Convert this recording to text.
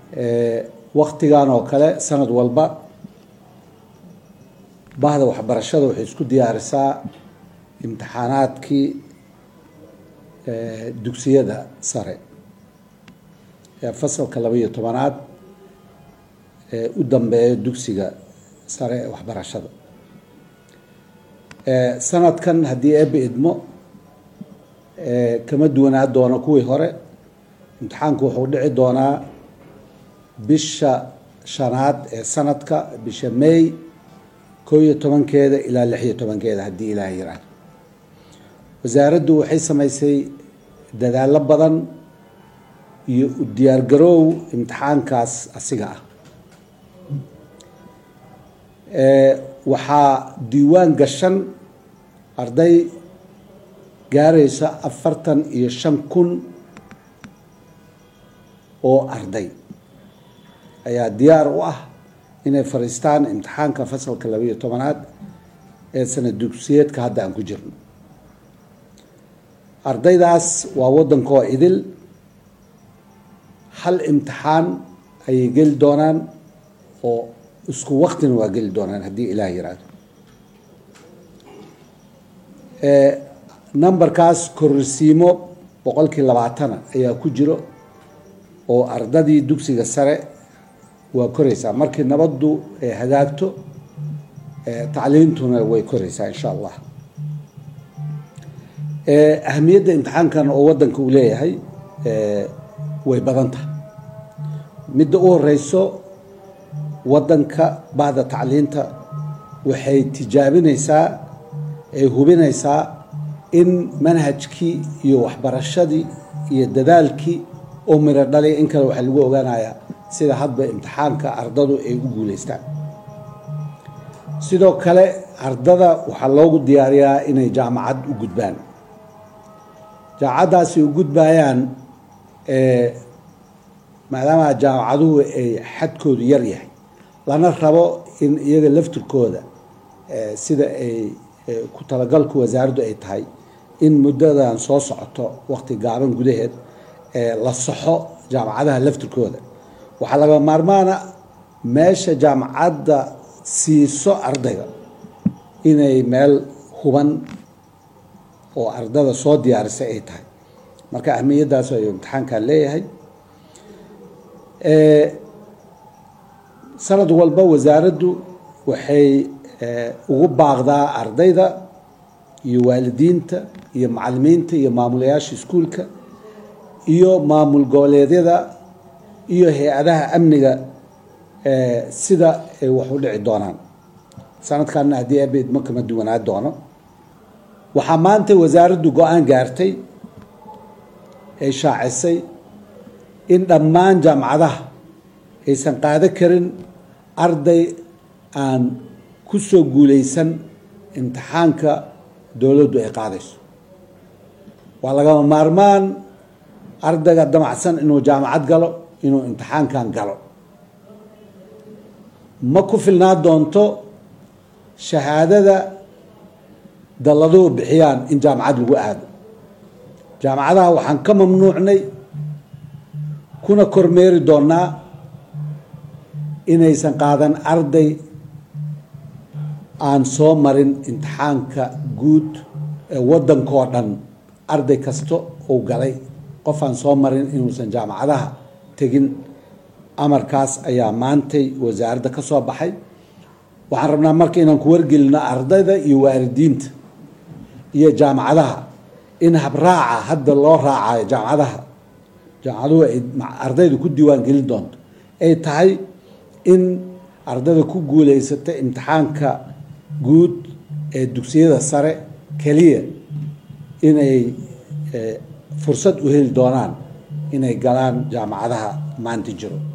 waktigan oo kale sanad walba bahda waxbarashada waxay isku diyaarisaa imtixaanaadkii dugsiyada sare ee fasalka laba iyo tobanaad ee u dambeeya dugsiga sare ee waxbarashada sanadkan haddii eebbe idmo kama duwanaa doono kuwii hore imtixaanku wuxuu dhici doonaa bisha shanaad ee sanadka bisha may koo iyo tobankeeda ilaa lix iyo tobankeeda haddii ilaah yiraahdo wasaaraddu waxay samaysay dadaallo badan iyo u diyaargaroow imtixaankaas asiga ah waxaa diiwaan gashan arday gaaraysa afartan iyo shan kun oo arday ayaa diyaar u ah inay fadhiistaan imtixaanka fasalka laba iyo tobanaad ee sanad dugsiyeedka hadda aan ku jirno ardaydaas waa waddankoo idil hal imtixaan ayay geli doonaan oo isku waktina waa geli doonaan haddii ilaah yiraahdo numberkaas korrisiimo boqolkii labaatana ayaa ku jiro oo ardadii dugsiga sare waa koraysaa markii nabaddu ay hagaagto tacliintuna way koraysaa insha allah ahamiyadda imtixaankan oo waddanka uu leeyahay way badan tahay midda u horeyso waddanka bahda tacliinta waxay tijaabinaysaa ay hubinaysaa in manhajkii iyo waxbarashadii iyo dadaalkii oo miro dhalay in kale waxaa lagu ogaanayaa sida hadba imtixaanka ardadu ay u guuleystaan sidoo kale ardada waxaa loogu diyaariyaa inay jaamacad u gudbaan jaamacaddaasi u gudbayaan maadaama jaamacaduhu ay xadkoodu yar yahay lana rabo in iyaga laftirkooda sida ay ku talagalku wasaaraddu ay tahay in muddadan soo socoto waqti gaaban gudaheed la saxo jaamacadaha laftirkooda waxaa laga maarmaana meesha jaamacadda siiso ardayga inay meel huban oo ardada soo diyaarisay ay tahay marka ahmiyaddaas ayuu imtixaankan leeyahay sanad walba wasaaraddu waxay ugu baaqdaa ardayda iyo waalidiinta iyo macalimiinta iyo maamulayaasha iskuulka iyo maamul goboleedyada iyo hay-adaha amniga sida ay wax u dhici doonaan sanadkanna haddii abeed ma kama duwanaa doono waxaa maanta wasaaraddu go-aan gaartay ay shaacisay in dhammaan jaamacadaha aysan qaado karin arday aan ku soo guuleysan imtixaanka dowladdu ay qaadayso waa lagama maarmaan ardayga damacsan inuu jaamacad galo inuu imtixaankan galo ma ku filnaa doonto shahaadada dalladuhu bixiyaan in jaamacad lagu aado jaamacadaha waxaan ka mamnuucnay kuna kormeeri doonaa inaysan qaadan arday aan soo marin imtixaanka guud ee waddankoo dhan arday kasta uu galay qof aan soo marin inuusan jaamacadaha tegin amarkaas ayaa maantay wasaaradda ka soo baxay waxaan rabnaa marka inaan ku wargelino ardayda iyo waalidiinta iyo jaamacadaha in habraaca hadda loo raacayo jaamacadaha jaamacaduhu ay ardayda ku diiwaan gelin doonto ay tahay in ardayda ku guuleysata imtixaanka guud ee dugsiyada sare keliya inay fursad u heli doonaan inay galaan jaamacadaha maanta jiro